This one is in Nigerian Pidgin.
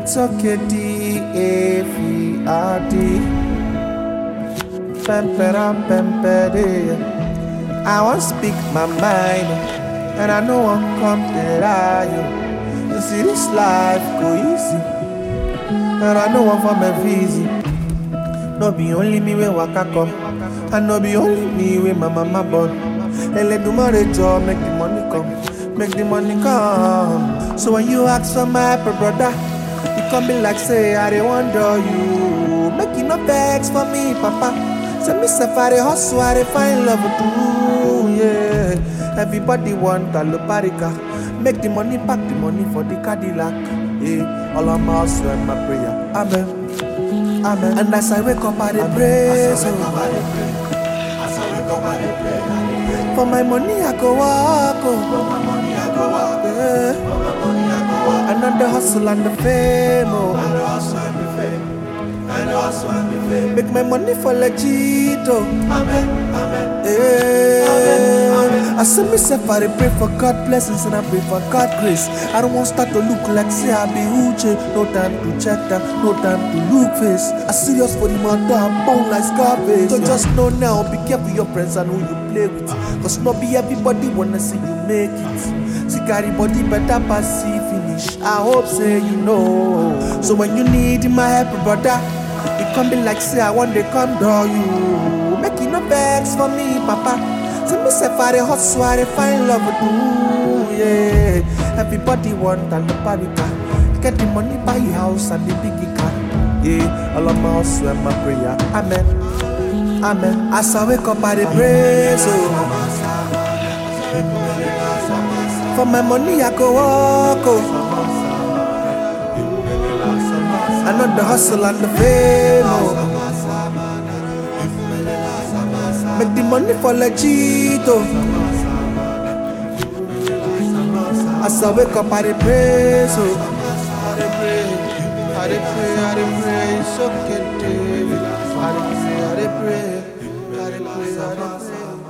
It's okay, D-A-V-R-D. Pempera, pempere. I want speak my mind, and I know I'm come to lie. You see this life go easy, and I know I'm from a easy. No be only me wey waka come, and no be only me wey my mama born. Eledumare jọ make the money come, make the money come. So when you ask for my help, brother, you come be like say I dey wonder you. Make you no vex for me, papa. Say me sef I dey hustle, I dey find love to yeah. Everybody want a loparika. Make the money, pack the money for the Cadillac. Yeah, all I'm hustle and my prayer. Amen. Amen. And as I wake up, I dey pray. So for my money, I go walk. Oh. Yeah. And on the hustle and the fame. Oh. Make my money for legit. Oh. Yeah. I see myself, I dey pray for God blessings and I pray for God grace. I don't want start to look like say I be Uche. No time to check that, no time to look face. I serious for the matter, I'm born like Scarface. So just know now, be careful your friends and who you play with. Cause not be everybody wanna see you make it. See carry body better pass see finish. I hope say you know. So when you need my help, brother, it come be like say I want to come door you. Make you no vex for me, papa. See me say I dey hustle, I dey find love to do, yeah. Everybody want a parika. Get the money, buy a house and the big car. Yeah, all of my hustle and my prayer. Amen. Amen. As I wake up, I dey pray, so. For my money, I go walk, oh. I know the hustle and the fame, oh. Make the money for legit, oh. As I wake up, I dey pray, so. I dey pray, I dey pray, I dey pray, it's okay, David. I dey pray, I dey pray, I dey pray, I dey pray.